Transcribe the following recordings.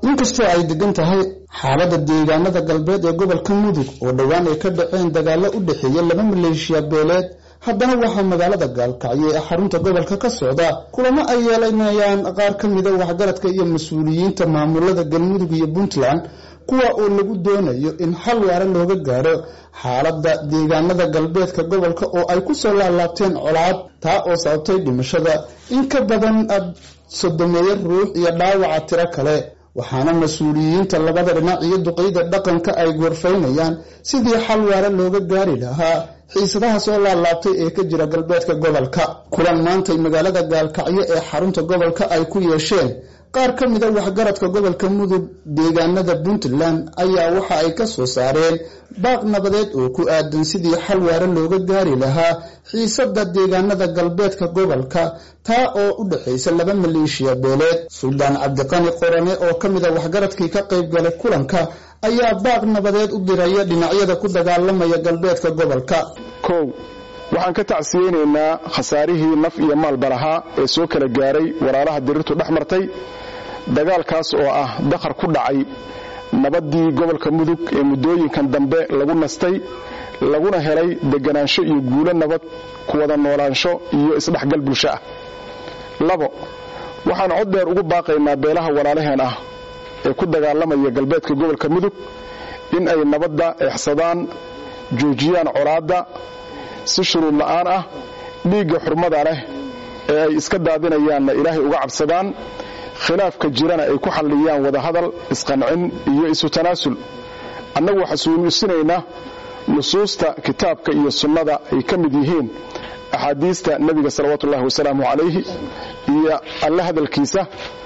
inkastoo ay degan tahay xaaladda deegaanada galbeed ee gobolka mudug oo dhowaan ay ka dhaceen dagaallo u dhexeeya laba maleeshiya beeleed haddana waxaa magaalada gaalkacyo ee xarunta gobolka ka socda kulamo ay yeelanayaan qaar ka mida waxgaradka iyo mas-uuliyiinta maamulada galmudug iyo puntland kuwa oo lagu doonayo in xal waara looga gaaro xaaladda deegaanada galbeedka gobolka oo ay kusoo laalaabteen colaad taa oo sababtay dhimashada in ka badan sodomeeyo ruux iyo dhaawaca tiro kale waxaana mas-uuliyiinta labada dhinac iyo duqeyda dhaqanka ay goorfaynayaan sidii xal waara looga gaari lahaa xiisadaha soo laalaabtay ee ka jira galbeedka gobolka kulan maantay magaalada gaalkacyo ee xarunta gobolka ay ku yeesheen qaar ka mida waxgaradka gobolka mudug deegaanada puntland ayaa waxa ay ka soo saareen baaq nabadeed oo ku aadan sidii xal waare looga gaari lahaa xiisada deegaanada galbeedka gobolka taa oo u dhexaysa laba maleeshiya beeleed suldaan cabdiqani qorane oo ka mida waxgaradkii ka qayb galay kulanka ayaa baaq nabadeed u diraya dhinacyada ku dagaalamaya galbeedka gobolka kow waxaan ka tacsiyeynaynaa khasaarihii naf iyo maalba lahaa ee soo kala gaaray walaalaha dirirtu dhex martay dagaalkaas oo ah dakhar ku dhacay nabaddii gobolka mudug ee muddooyinkan dambe lagu nastay laguna helay deganaansho iyo guulo nabad ku wada noolaansho iyo isdhexgal bulsho ah labo waxaan cod dheer ugu baaqaynaa beelaha walaalaheen ah ee ku dagaalamaya galbeedka gobolka mudug in ay nabadda exsadaan joojiyaan colaadda si shuruud la'aan ah dhiigga xurmada leh ee ay iska daadinayaanna ilaahay uga cabsadaan khilaafka jirana ay ku xalliyaan wadahadal isqancin iyo isu tanaasul annagu xasuusinaynaa nusuusta kitaabka iyo sunnada ay ka mid yihiin axaadiista nebiga salawaatuullahi wasalaamu calayhi iyo alle hadalkiisa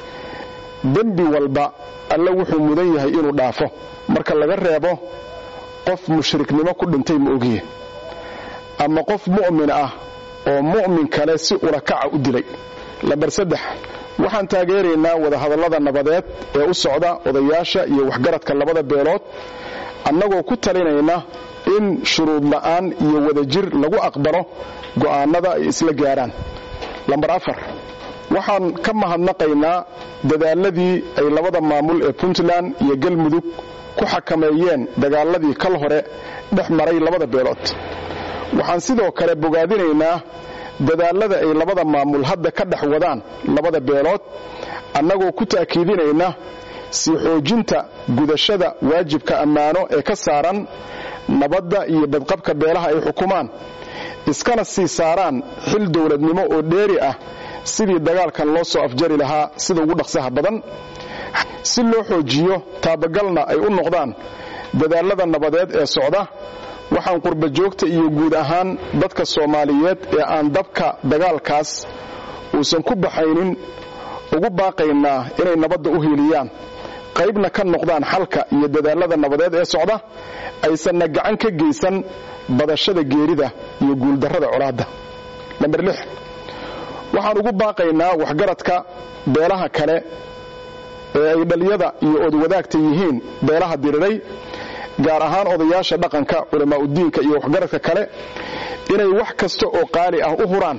dembi walba alle wuxuu mudan yahay inuu dhaafo marka laga reebo qof mushriknimo ku dhintay ma ogiye ama qof mu'min ah oo mu'min kale si ulakaca u dilay lambar saddex waxaan taageeraynaa wadahadallada nabadeed ee u socda odayaasha iyo waxgaradka labada beelood annagoo ku talinayna in shuruud la'aan iyo wadajir lagu aqbalo go'aannada ay isla gaaraan lambar afar waxaan ka mahadnaqaynaa dadaaladii ay labada maamul ee puntland iyo galmudug ku xakameeyeen dagaaladii kal hore dhex maray labada beelood waxaan sidoo kale bogaadinaynaa dadaalada ay labada maamul hadda ka dhex wadaan labada beelood annagoo ku ta'kiidinayna sii xoojinta gudashada waajibka ammaano ee ka saaran nabadda iyo badqabka beelaha ay xukumaan iskana sii saaraan xil dowladnimo oo dheeri ah sidii dagaalkan loo soo afjari lahaa sida ugu dhaqsaha badan si loo xoojiyo taabagalna ay u noqdaan dadaalada nabadeed ee socda waxaan qurba joogta iyo guud ahaan dadka soomaaliyeed ee aan dabka dagaalkaas uusan ku baxaynin ugu baaqaynaa inay nabadda u hiiliyaan qaybna ka noqdaan xalka iyo dadaalada nabadeed ee socda aysanna gacan ka geysan badashada geerida iyo guuldarrada colaadda namber lix waxaan ugu baaqaynaa waxgaradka beelaha kale ee ay dhaliyada iyo oodwadaagta yihiin beelaha diriray gaar ahaan odayaasha dhaqanka culamaauddiinka iyo waxgaradka kale inay wax kasta oo qaali ah u huraan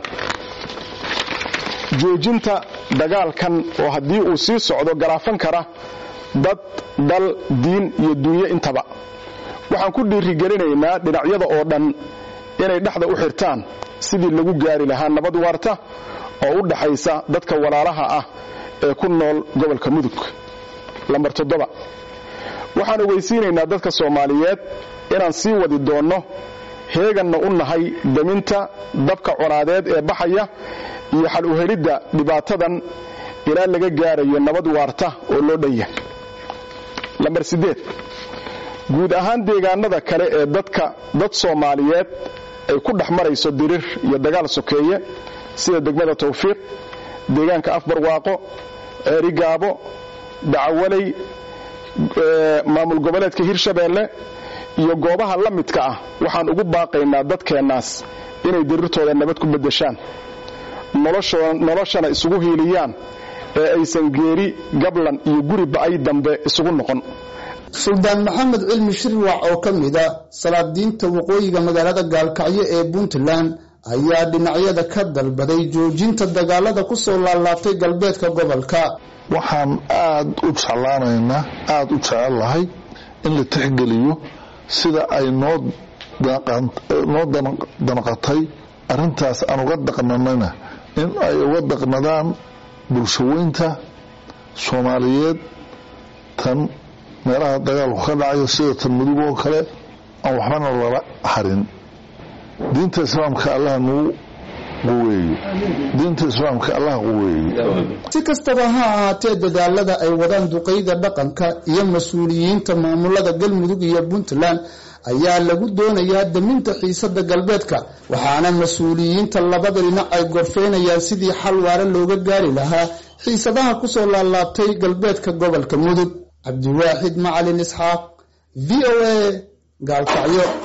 joojinta dagaalkan oo haddii uu sii socdo garaafan kara dad dal diin iyo dunyo intaba waxaan ku dhiirigelinaynaa dhinacyada oo dhan inay dhexda u xirtaan sidii lagu gaari lahaa nabad waarta oo u dhaxaysa dadka walaalaha ah ee ku nool gobolka mudug lambar toddoba waxaan ogeysiinaynaa dadka soomaaliyeed inaan sii wadi doonno heeganna u nahay deminta dabka colaadeed ee baxaya iyo xal u helidda dhibaatadan ilaa laga gaarayo nabad waarta oo loo dhanya lambar siddeed guud ahaan deegaanada kale ee dadka dad soomaaliyeed ay ku dhex marayso dirir iyo dagaal sokeeye sida degmada tawfiiq deegaanka afbarwaaqo ceerigaabo dacawaley maamul goboleedka hirshabeelle iyo goobaha la midka ah waxaan ugu baaqaynaa dadkeennaas inay dirirtooda nabad ku beddeshaan noloshana isugu hiiliyaan ee aysan geeri gablan iyo guri ba'ay dambe isugu noqon suldaan maxamed cilmi shirwac oo ka mid a salaadiinta waqooyiga magaalada gaalkacyo ee puntland ayaa dhinacyada ka dalbaday joojinta dagaalada ku soo laalaabtay galbeedka gobolka waxaan aada u jeclaanaynaa aada u jecel lahay in la tixgeliyo sida ay noo noo danqatay arrintaas aan uga daqnanana in ay uga daqnadaan bulshaweynta soomaaliyeed tan meelaha dagaalku ka dhacayo sida tan mudug oo kale aan waxbana lala harin diinta islaamka allah nagu quweeyo diinta islaamka allah quweeyo si kastaba ha ahaatee dadaalada ay wadaan duqeyda dhaqanka iyo mas-uuliyiinta maamulada galmudug iyo puntland ayaa lagu doonayaa daminta xiisada galbeedka waxaana mas-uuliyiinta labada dhinac ay gorfeynayaan sidii xal waare looga gaari lahaa xiisadaha kusoo laalaabtay galbeedka gobolka mudug cabdiwaaxid macalin isxaaq v o a gaalkacyo